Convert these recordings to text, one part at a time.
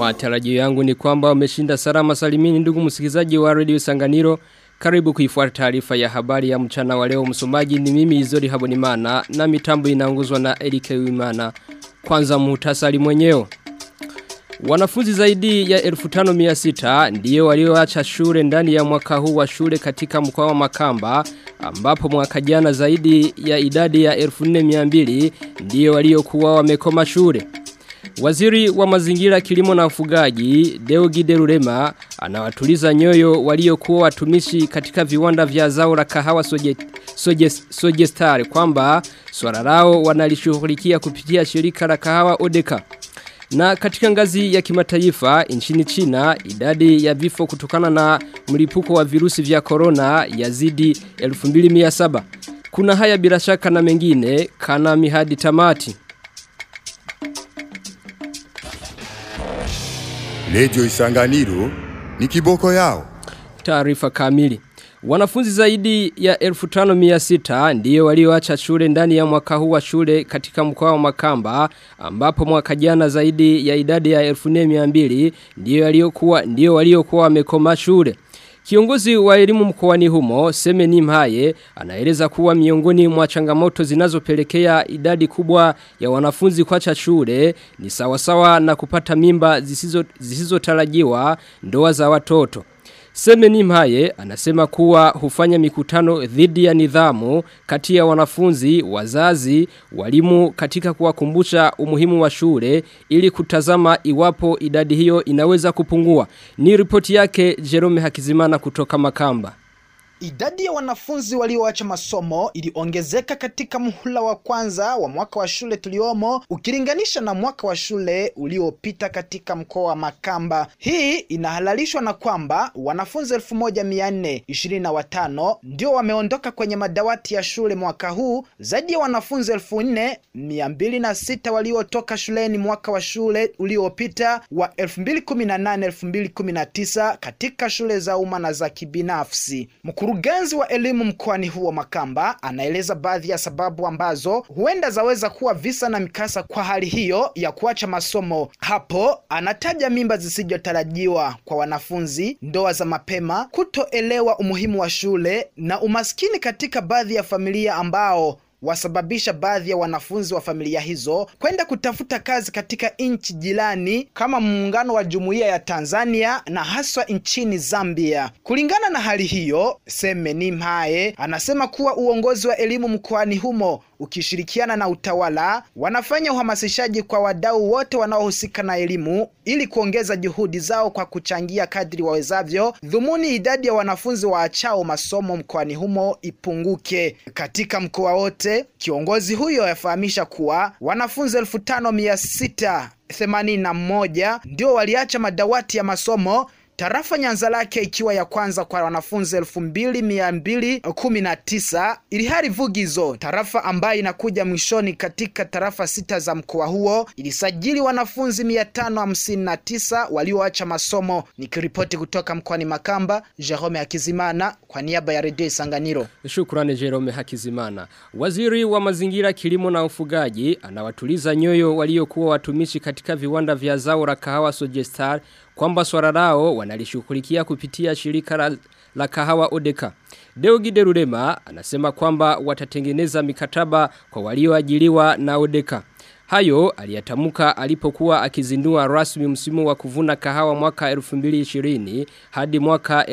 Matarajio yangu ni kwamba umeshinda salama salimini ndugu msikilizaji wa Radio Sanganiro. Karibu kuifuata taarifa ya habari ya mchana wa leo msomaji ni mimi Izori Habonimana na mitambo inaongozwa na Erike Wimana. Kwanza muhtasari mwenyewe. Wanafunzi zaidi ya 1500 ndiyo walioacha shule ndani ya mwaka huu wa shule katika mkoa wa Makamba ambapo mwaka jana zaidi ya idadi ya 1200 ndiyo waliokuwa wamekoma shule. Waziri wa mazingira kilimo na ufugaji Deogide Rurema anawatuliza nyoyo waliokuwa watumishi katika viwanda vya zao la kahawa soje, soje, sojestar kwamba swala lao wanalishughulikia kupitia shirika la kahawa Odeka. Na katika ngazi ya kimataifa nchini China idadi ya vifo kutokana na mlipuko wa virusi vya corona yazidi 2700. Kuna haya bila shaka na mengine kana mihadi tamati. Lejo Isanganiro ni kiboko yao. Taarifa kamili. Wanafunzi zaidi ya 1500 ndiyo walioacha shule ndani ya mwaka huu wa shule katika mkoa wa Makamba ambapo mwaka jana zaidi ya idadi ya 1200 ndiyo waliokuwa ndiyo waliokuwa wamekoma shule. Kiongozi wa elimu mkoani humo, Semeni Mhaye, anaeleza kuwa miongoni mwa changamoto zinazopelekea idadi kubwa ya wanafunzi kuacha shule ni sawasawa na kupata mimba zisizo zisizotarajiwa ndoa za watoto. Semeni Mhaye anasema kuwa hufanya mikutano dhidi ya nidhamu kati ya wanafunzi, wazazi, walimu katika kuwakumbusha umuhimu wa shule ili kutazama iwapo idadi hiyo inaweza kupungua. Ni ripoti yake Jerome Hakizimana kutoka Makamba. Idadi ya wanafunzi walioacha masomo iliongezeka katika muhula wa kwanza wa mwaka wa shule tuliomo ukilinganisha na mwaka wa shule uliopita katika mkoa wa Makamba. Hii inahalalishwa na kwamba wanafunzi elfu moja mia nne ishirini na watano ndio wameondoka kwenye madawati ya shule mwaka huu, zaidi ya wanafunzi elfu nne mia mbili na sita waliotoka shuleni mwaka wa shule uliopita wa elfu mbili kumi na nane elfu mbili kumi na tisa katika shule za umma na za kibinafsi. Mkurugenzi wa elimu mkoani huo Makamba anaeleza baadhi ya sababu ambazo huenda zaweza kuwa visa na mikasa kwa hali hiyo ya kuacha masomo. Hapo anataja mimba zisizotarajiwa kwa wanafunzi, ndoa za mapema, kutoelewa umuhimu wa shule na umaskini katika baadhi ya familia ambao wasababisha baadhi ya wanafunzi wa familia hizo kwenda kutafuta kazi katika nchi jirani kama muungano wa jumuiya ya Tanzania na haswa nchini Zambia. Kulingana na hali hiyo, Semeni Mhaye anasema kuwa uongozi wa elimu mkoani humo ukishirikiana na utawala wanafanya uhamasishaji kwa wadau wote wanaohusika na elimu ili kuongeza juhudi zao kwa kuchangia kadri wawezavyo dhumuni idadi ya wanafunzi waachao masomo mkoani humo ipunguke katika mkoa wote. Kiongozi huyo yafahamisha kuwa wanafunzi elfu tano mia sita themanini na moja ndio waliacha madawati ya masomo Tarafa Nyanza lake ikiwa ya kwanza kwa wanafunzi elfu mbili mia mbili kumi na tisa ilihari Vugizo, tarafa ambayo inakuja mwishoni katika tarafa sita za mkoa huo, ilisajili wanafunzi mia tano hamsini na tisa walioacha masomo. Nikiripoti kutoka mkoani Makamba, Jerome Hakizimana kwa niaba ya redio Isanganiro. Shukrani Jerome Hakizimana. Waziri wa mazingira kilimo na ufugaji anawatuliza nyoyo waliokuwa watumishi katika viwanda vya zao la kahawa Sojestar kwamba swala lao wanalishughulikia kupitia shirika la, la kahawa Odeka. Deogide Rurema anasema kwamba watatengeneza mikataba kwa walioajiriwa na Odeka. Hayo aliyatamuka alipokuwa akizindua rasmi msimu wa kuvuna kahawa mwaka 2020 hadi mwaka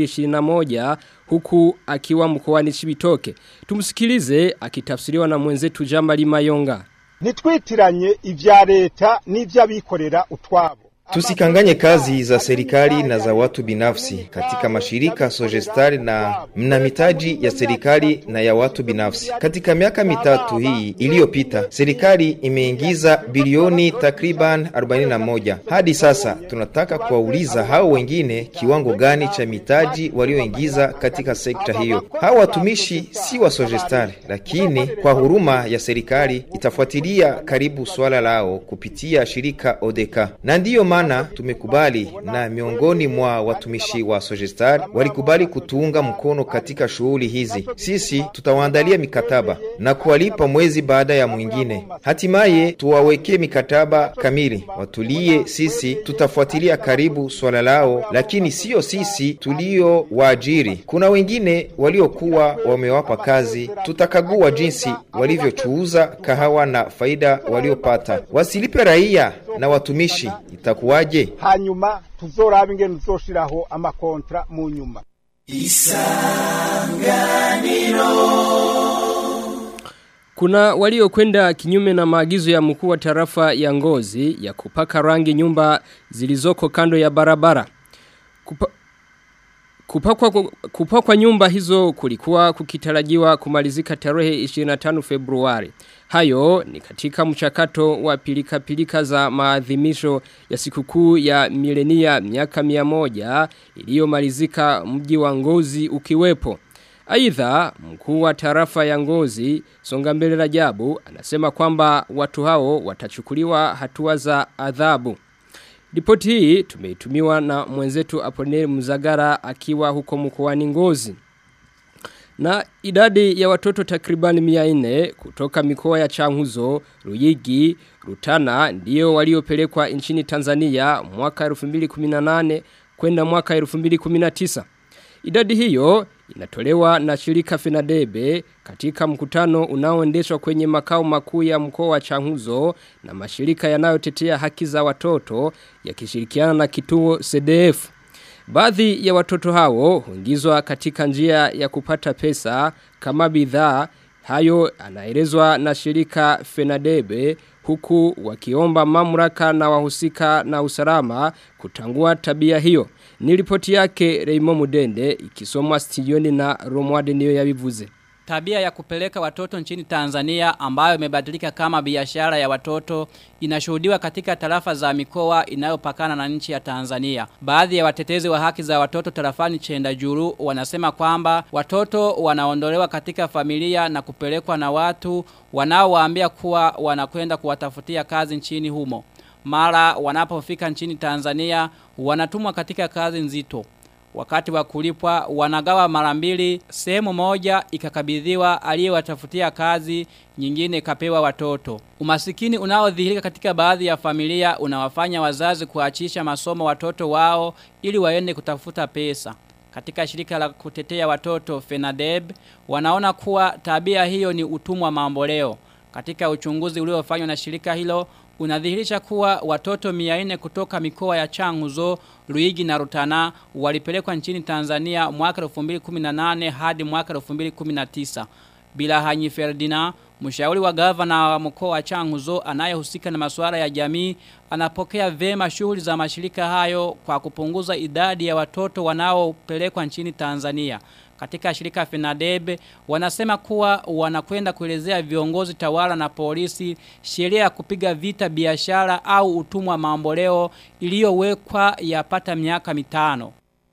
2021 huku akiwa mkoani Chibitoke. Tumsikilize akitafsiriwa na mwenzetu Jamali Mayonga. Nitwitiranye ivya leta n'ivy'abikorera utwabo. Tusikanganye kazi za serikali na za watu binafsi katika mashirika Sogestari na mna mitaji ya serikali na ya watu binafsi. Katika miaka mitatu hii iliyopita, serikali imeingiza bilioni takriban 41. Hadi sasa tunataka kuwauliza hao wengine kiwango gani cha mitaji walioingiza katika sekta hiyo. Hao watumishi si wa Sogestari, lakini kwa huruma ya serikali itafuatilia karibu swala lao kupitia shirika Odeka, na ndiyo maana tumekubali na miongoni mwa watumishi wa Sogestar walikubali kutuunga mkono katika shughuli hizi. Sisi tutawaandalia mikataba na kuwalipa mwezi baada ya mwingine. Hatimaye tuwawekee mikataba kamili, watulie. Sisi tutafuatilia karibu swala lao, lakini sio sisi tulio waajiri. Kuna wengine waliokuwa wamewapa kazi, tutakagua jinsi walivyochuuza kahawa na faida waliopata. Wasilipe raia na watumishi, itakuwaje? hanyuma tuzoraba ingene tuzoshiraho amakontra mu nyuma Kuna waliokwenda kinyume na maagizo ya mkuu wa tarafa ya ngozi ya kupaka rangi nyumba zilizoko kando ya barabara. Kupa, kupakwa, kupakwa nyumba hizo kulikuwa kukitarajiwa kumalizika tarehe 25 Februari. Hayo ni katika mchakato wa pilika pilika za maadhimisho ya sikukuu ya milenia miaka mia moja iliyomalizika mji wa ngozi ukiwepo. Aidha mkuu wa tarafa ya ngozi Songambele Rajabu anasema kwamba watu hao watachukuliwa hatua za adhabu. Ripoti hii tumeitumiwa na mwenzetu Aponeri Mzagara akiwa huko mkoani Ngozi. Na idadi ya watoto takribani mia nne kutoka mikoa ya Changuzo, Ruyigi, Rutana ndio waliopelekwa nchini Tanzania mwaka 2018 kwenda mwaka 2019. Idadi hiyo inatolewa na shirika Fenadebe katika mkutano unaoendeshwa kwenye makao makuu ya mkoa wa Changuzo na mashirika yanayotetea haki za watoto yakishirikiana na kituo CDF. Baadhi ya watoto hao huingizwa katika njia ya kupata pesa kama bidhaa hayo anaelezwa na shirika Fenadebe huku wakiomba mamlaka na wahusika na usalama kutangua tabia hiyo. Ni ripoti yake Raymond Mudende ikisomwa studioni na Romwade niyo yabivuze. Tabia ya kupeleka watoto nchini Tanzania ambayo imebadilika kama biashara ya watoto inashuhudiwa katika tarafa za mikoa inayopakana na nchi ya Tanzania. Baadhi ya watetezi wa haki za watoto tarafani Chenda Juru wanasema kwamba watoto wanaondolewa katika familia na kupelekwa na watu wanaowaambia kuwa wanakwenda kuwatafutia kazi nchini humo. Mara wanapofika nchini Tanzania wanatumwa katika kazi nzito. Wakati wa kulipwa wanagawa mara mbili, sehemu moja ikakabidhiwa aliyewatafutia kazi, nyingine kapewa watoto. Umasikini unaodhihirika katika baadhi ya familia unawafanya wazazi kuachisha masomo watoto wao ili waende kutafuta pesa. Katika shirika la kutetea watoto Fenadeb wanaona kuwa tabia hiyo ni utumwa mamboleo. Katika uchunguzi uliofanywa na shirika hilo unadhihirisha kuwa watoto 400 kutoka mikoa ya Changuzo, Luigi na Rutana walipelekwa nchini Tanzania mwaka 2018 hadi mwaka 2019. Bila Hanyi Ferdinand, mshauri wa gavana wa mkoa wa Changuzo anayehusika na masuala ya jamii, anapokea vema shughuli za mashirika hayo kwa kupunguza idadi ya watoto wanaopelekwa nchini Tanzania. Katika shirika Fenadebe wanasema kuwa wanakwenda kuelezea viongozi tawala na polisi sheria ya kupiga vita biashara au utumwa mamboleo iliyowekwa yapata miaka mitano.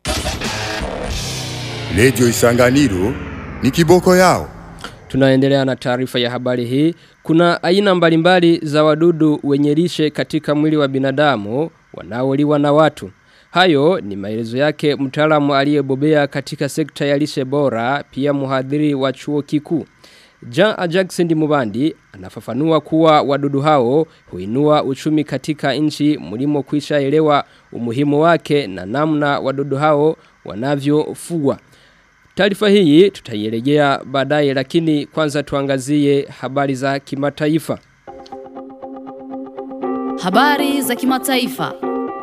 Redio Isanganiro ni kiboko yao. Tunaendelea na taarifa ya habari hii. Kuna aina mbalimbali za wadudu wenye lishe katika mwili wa binadamu wanaoliwa na watu. Hayo ni maelezo yake mtaalamu aliyebobea katika sekta ya lishe bora pia muhadhiri wa chuo kikuu. Jean Jackson Mubandi anafafanua kuwa wadudu hao huinua uchumi katika nchi mlimo kwisha elewa umuhimu wake na namna wadudu hao wanavyofugwa. Taarifa hii tutaielejea baadaye lakini kwanza tuangazie habari za kimataifa. Habari za kimataifa.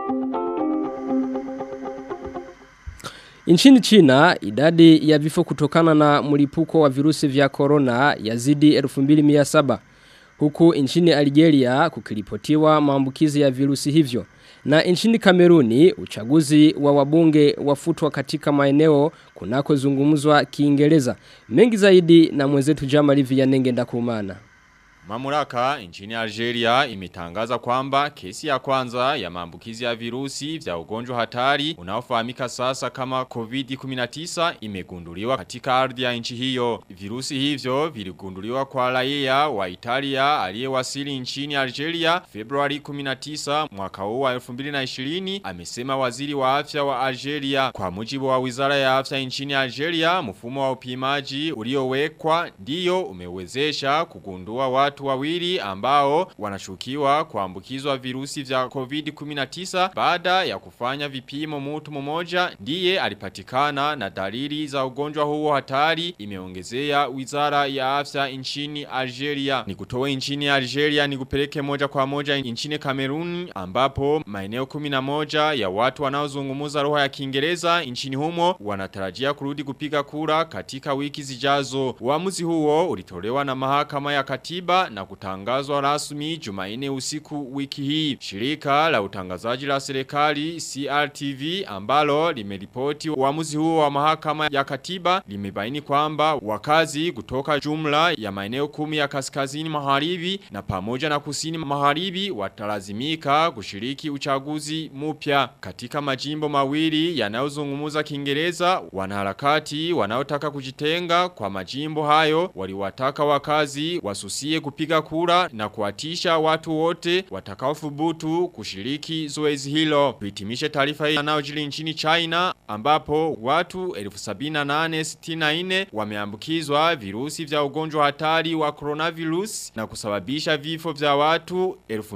Nchini China, idadi ya vifo kutokana na mlipuko wa virusi vya corona yazidi 2700 huku nchini Algeria kukiripotiwa maambukizi ya virusi hivyo. Na nchini Kameruni, uchaguzi wa wabunge wafutwa katika maeneo kunako zungumzwa Kiingereza. Mengi zaidi na mwenzetu Jamali Vianenge ndakumana. Mamlaka nchini Algeria imetangaza kwamba kesi ya kwanza ya maambukizi ya virusi vya ugonjwa hatari unaofahamika sasa kama COVID-19 imegunduliwa katika ardhi ya nchi hiyo. Virusi hivyo viligunduliwa kwa raia wa Italia aliyewasili nchini Algeria Februari 19 mwaka huu wa 2020 amesema waziri wa afya wa Algeria. Kwa mujibu wa Wizara ya Afya nchini Algeria, mfumo wa upimaji uliowekwa ndiyo umewezesha kugundua watu wawili ambao wanashukiwa kuambukizwa virusi vya COVID-19 baada ya kufanya vipimo mtu mmoja ndiye alipatikana na dalili za ugonjwa huo hatari imeongezea Wizara ya Afya nchini Algeria. Ni kutowe nchini Algeria ni kupeleke moja kwa moja nchini Kameruni ambapo maeneo 11 ya watu wanaozungumza lugha ya Kiingereza nchini humo wanatarajia kurudi kupiga kura katika wiki zijazo. Uamuzi huo ulitolewa na mahakama ya katiba na kutangazwa rasmi Jumanne usiku wiki hii. Shirika la utangazaji la serikali CRTV ambalo limeripoti uamuzi huo wa mahakama ya katiba limebaini kwamba wakazi kutoka jumla ya maeneo kumi ya kaskazini magharibi na pamoja na kusini magharibi watalazimika kushiriki uchaguzi mpya katika majimbo mawili yanayozungumza Kiingereza wanaharakati wanaotaka kujitenga kwa majimbo hayo waliwataka wakazi wasusie kupiga kura na kuatisha watu wote watakaothubutu kushiriki zoezi hilo kuhitimisha taarifa hii yanayojiri nchini China ambapo watu 7864 wameambukizwa virusi vya ugonjwa hatari wa coronavirus na kusababisha vifo vya watu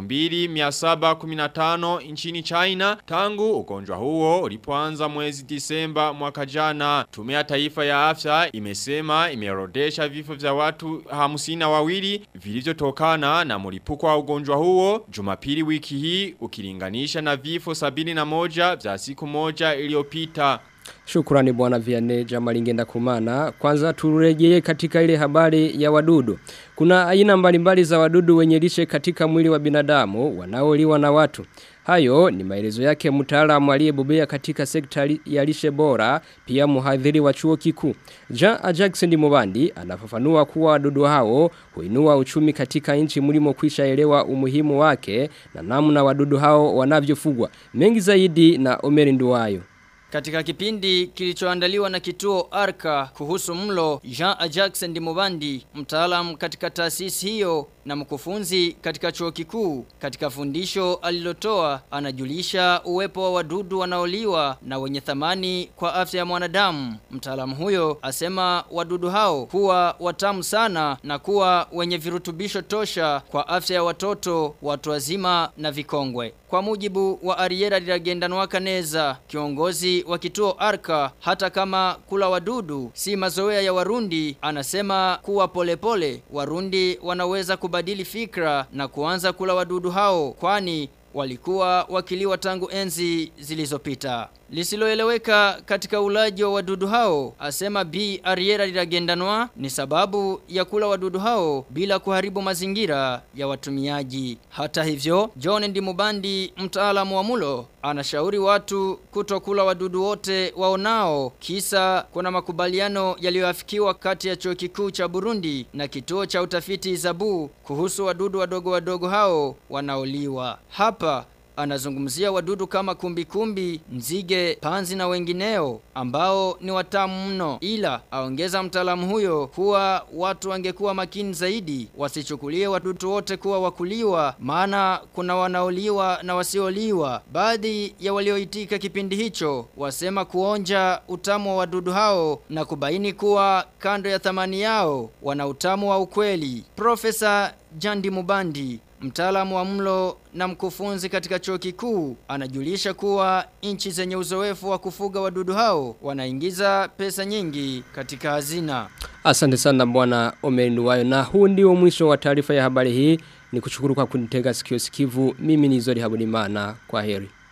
2715 nchini China tangu ugonjwa huo ulipoanza mwezi Disemba mwaka jana. Tume ya taifa ya afya imesema imeorodesha vifo vya watu hamsini wawili vilivyotokana na mlipuko wa ugonjwa huo Jumapili wiki hii ukilinganisha na vifo sabini na moja vya siku moja iliyopita. Shukrani bwana Vianney Jamalingenda Kumana. Kwanza turejee katika ile habari ya wadudu. Kuna aina mbalimbali za wadudu wenye lishe katika mwili wa binadamu wanaoliwa na watu. Hayo ni maelezo yake mtaalamu aliyebobea katika sekta ya lishe bora pia mhadhiri wa chuo kikuu. Jean Jackson Mubandi anafafanua kuwa wadudu hao huinua uchumi katika nchi mlimo kwisha elewa umuhimu wake na namna wadudu hao wanavyofugwa. Mengi zaidi na Omeri Nduwayo. Katika kipindi kilichoandaliwa na kituo Arka kuhusu mlo, Jean Jackson Dimobandi, mtaalamu katika taasisi hiyo na mkufunzi katika chuo kikuu, katika fundisho alilotoa anajulisha uwepo wa wadudu wanaoliwa na wenye thamani kwa afya ya mwanadamu. Mtaalamu huyo asema wadudu hao kuwa watamu sana na kuwa wenye virutubisho tosha kwa afya ya watoto, watu wazima na vikongwe. Kwa mujibu wa Ariera Liragendanwa Kaneza, kiongozi wa kituo Arka, hata kama kula wadudu si mazoea ya Warundi, anasema kuwa polepole pole, Warundi wanaweza kubadili fikra na kuanza kula wadudu hao kwani walikuwa wakiliwa tangu enzi zilizopita. Lisiloeleweka katika ulaji wa wadudu hao, asema B. Ariera Liragendanwa ni sababu ya kula wadudu hao bila kuharibu mazingira ya watumiaji. Hata hivyo, John Ndimubandi, mtaalamu wa mulo, anashauri watu kutokula wadudu wote waonao kisa kuna makubaliano yaliyoafikiwa kati ya chuo kikuu cha Burundi na kituo cha utafiti Zabu kuhusu wadudu wadogo wadogo hao wanaoliwa. Hapa anazungumzia wadudu kama kumbikumbi, nzige, panzi na wengineo ambao ni watamu mno ila aongeza mtaalamu huyo kuwa watu wangekuwa makini zaidi wasichukulie wadudu wote kuwa wakuliwa maana kuna wanaoliwa na wasioliwa baadhi ya walioitika kipindi hicho wasema kuonja utamu wa wadudu hao na kubaini kuwa kando ya thamani yao wana utamu wa ukweli Profesa Jandi Mubandi Mtaalamu wa mlo na mkufunzi katika chuo kikuu anajulisha kuwa nchi zenye uzoefu wa kufuga wadudu hao wanaingiza pesa nyingi katika hazina. Asante sana bwana Omenuwayo na huu ndio mwisho wa taarifa ya habari hii ni kushukuru kwa kunitega sikio sikivu mimi ni Zori Habunimana kwa heri.